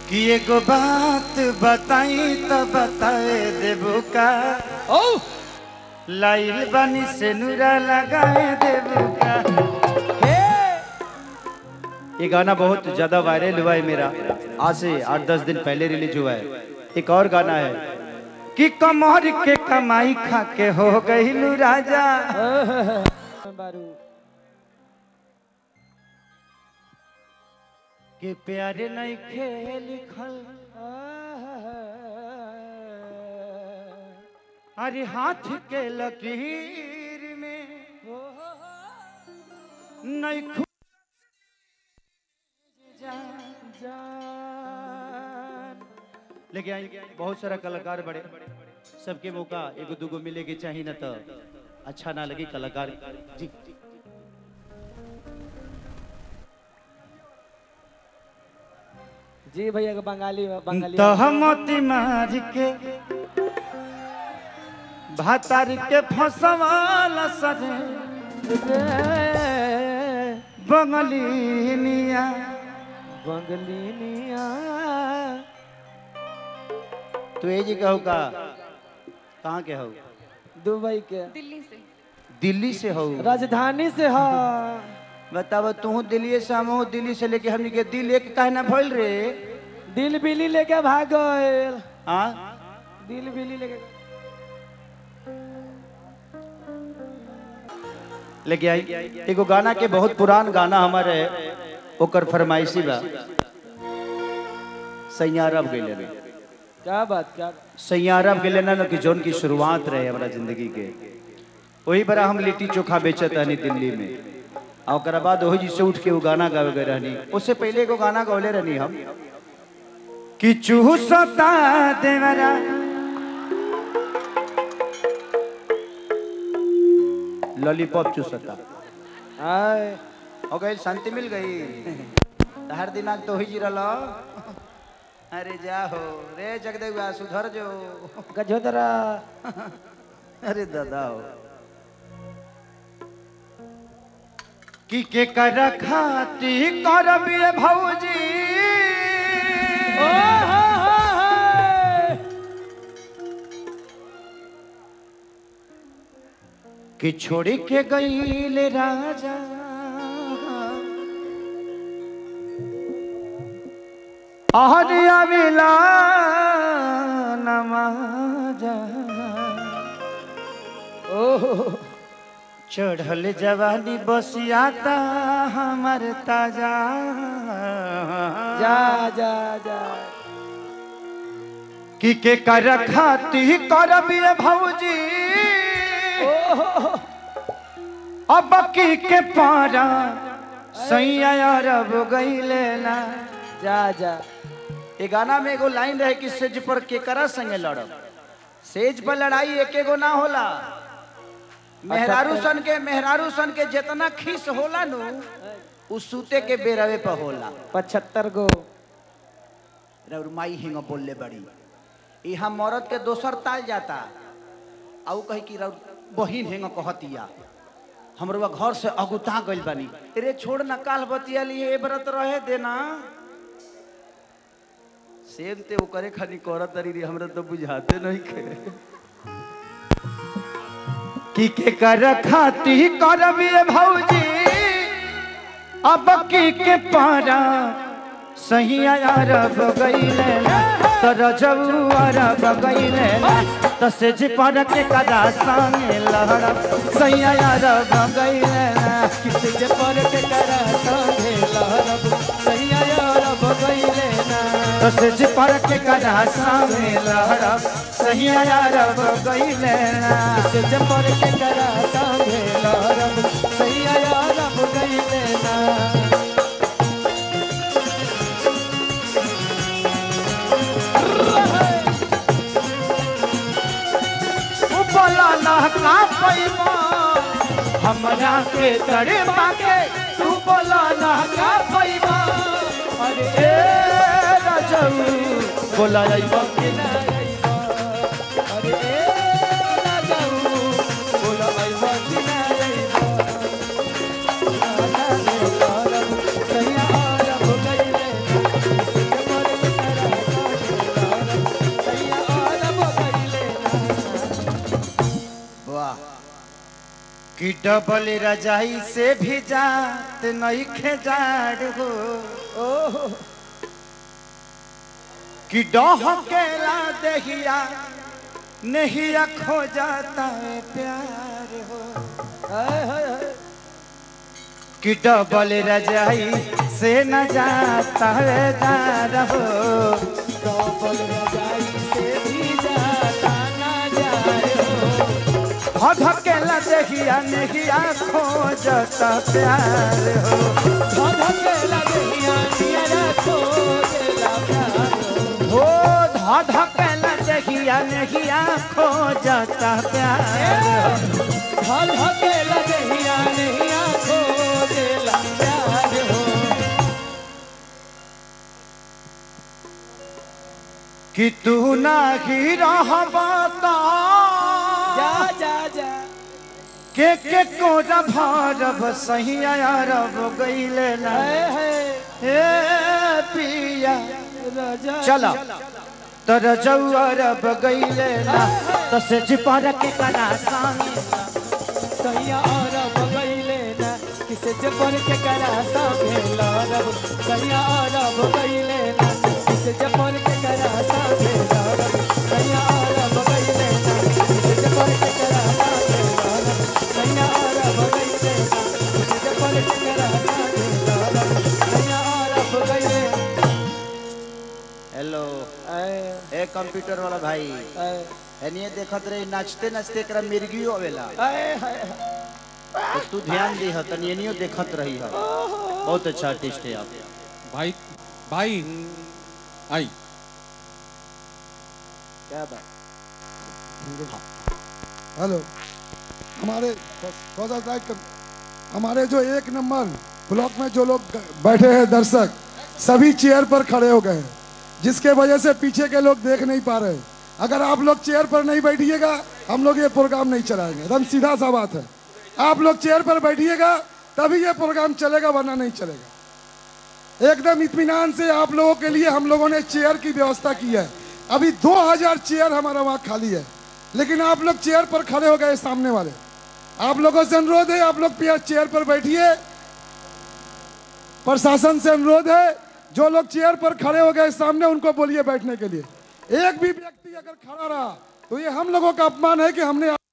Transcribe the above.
कि एगो बात बताई तो बताए देबो का ओ लाइल बनी से नूरा लगाए देबो का हे ये गाना बहुत ज्यादा वायरल हुआ है मेरा आज से आठ दस दिन पहले रिलीज हुआ है एक और गाना है कि कमर के कमाई खा के हो गई राजा बारू के प्यारे नहीं खेल लिखल अरे हाथ के लकीर में नहीं खु लेकिन आई बहुत सारा कलाकार बड़े सबके मौका एगो दूगो मिले के चाहिए ना तो अच्छा ना लगे कलाकार जी जी भैया के बंगाली बंगाली तो हमती मार के भातार के फसवाल सरे बंगलिनिया बंगलिनिया तू ये जी कहू का कहाँ के हो दुबई के दिल्ली से दिल्ली से हो राजधानी से हा बताब तू दिल्ली से हम हूँ, दिल्ली से लेके हमनी के दिल एक कहना भइल रे दिल बिली लेके भाग गइल हाँ दिल बिली लेके लेके आई एगो गाना के बहुत पुरान गाना हमारे ओकर फरमाइशी बा सैयारब गइले रे क्या बात क्या सैयारब गइले ना ना कि जोन की शुरुआत रहे हमारा जिंदगी के वही बड़ा हम लिट्टी चोखा बेचत रहनी दिल्ली में और ओकरा बाद वही जी से उठ के वो गाना गावे गए रहनी उससे पहले एगो गाना गौले रहनी हम कि चूसता देवरा लॉलीपॉप चूसता आय हो गई शांति मिल गई हर दिनाक तो ही जिरल अरे जा हो रे जगदेवा सुधर जो गजोदरा अरे दादा हो कि के कर खाती करबिए भौजी ओ हो हो हो कि छोड़ी के गईले राजा आहरिया मिला नमाजा ओ चढ़ल जवानी बसियाता हमर ताजा जा जा जा कि के कर खाती करबिए भौजी अब की के पारा सैया अरब गईले ना जा जा ये गाना में एगो लाइन रहे कि सेज पर केकरा संगे लड़ब सेज पर लड़ाई एक एगो ना होला मेहरारू सन के मेहरारू सन के जितना खीस होला नु उ सूते के बेरवे पर होला पचहत्तर गो रउर माई हिंग बोलले बड़ी यहाँ मरद के दोसर ताल जाता आउ कही कि रउर बहिन हिंग कहतिया हमरो घर से अगुता गइल बानी रे छोड़ ना काल बतिया लिए ए व्रत रहे देना सेम ते ओकरे खानी करत तरी रे हमरा तो बुझाते नहीं के की के कर खाती करबिए भौजी अब की के पारा सही अरब गईले ना तो रजऊ अरब गईले ना तो से जे पर के कदा संगे लहरब सही अरब गईले ना किसी जे पर के कदा संगे लहरब सही अरब गईले ना तो से जे पर के कदा संगे लहरब सही अरब गईले ना से जे पर के कदा संगे लहरब सही अरब गईले ना बोला ना का पैबा हमरा के तड़े पाके तू बोला ना का पैबा अरे ए राजऊ बोला आइबा के ना आइबा अरे ए राजऊ बोला आइबा के ना आइबा सैया अरब गइले कि डबल रजाई से भी जात नहीं खेजाड़ हो ओहो कि डह केला दहिया नहीं खो जाता है प्यार हो हाय हाय हाय कि डबल रजाई से न जाता है दार हो डबल रजाई से भी जाता ना जाए हो धकेला दहिया नहीं खो जाता प्यार हो धधकेला देहिया नियरा खो देला प्यार हो हो धकेला दहिया नहीं खो जाता प्यार हो धधकेला देहिया नियरा खो देला प्यार हो कि तू नाही रहबा जा जा जा के के कोरा भरब सही अरब गईले ना हाय हाय हे पिया राजा चला तर जौअरब गईले ना तो से जिपर के करा संग सैया और बगैले ना किसे जबर के करा सामे लड़ब सैया और बगैले ना किसे जबर के करा सामे लड़ब सैया और बगैले ना किसे जबर के करा सामे लड़ब सैया और बगैले ना किसे जबर के करा सामे लड़ब सैया और बगैले हेलो आए ए कंप्यूटर वाला भाई आए एनिए देखत रही नाचते नाचते एकरा मिर्गियो आवेला आए हाय तो तू ध्यान दे तनी एनियो देखत रही है बहुत अच्छा आर्टिस्ट है आप भाई भाई आई क्या बात हेलो हमारे थोड़ा सा लाइट कर हमारे जो एक नंबर ब्लॉक में जो लोग बैठे हैं दर्शक सभी चेयर पर खड़े हो गए हैं जिसके वजह से पीछे के लोग देख नहीं पा रहे अगर आप लोग चेयर पर नहीं बैठिएगा हम लोग ये प्रोग्राम नहीं चलाएंगे एकदम सीधा सा बात है आप लोग चेयर पर बैठिएगा तभी ये प्रोग्राम चलेगा वरना नहीं चलेगा एकदम इत्मीनान से आप लोगों के लिए हम लोगों ने चेयर की व्यवस्था की है अभी 2000 चेयर हमारा वहाँ खाली है लेकिन आप लोग चेयर पर खड़े हो गए सामने वाले आप लोगों से अनुरोध है आप लोग पे- चेयर पर बैठिए प्रशासन से अनुरोध है जो लोग चेयर पर खड़े हो गए सामने उनको बोलिए बैठने के लिए एक भी व्यक्ति अगर खड़ा रहा तो ये हम लोगों का अपमान है कि हमने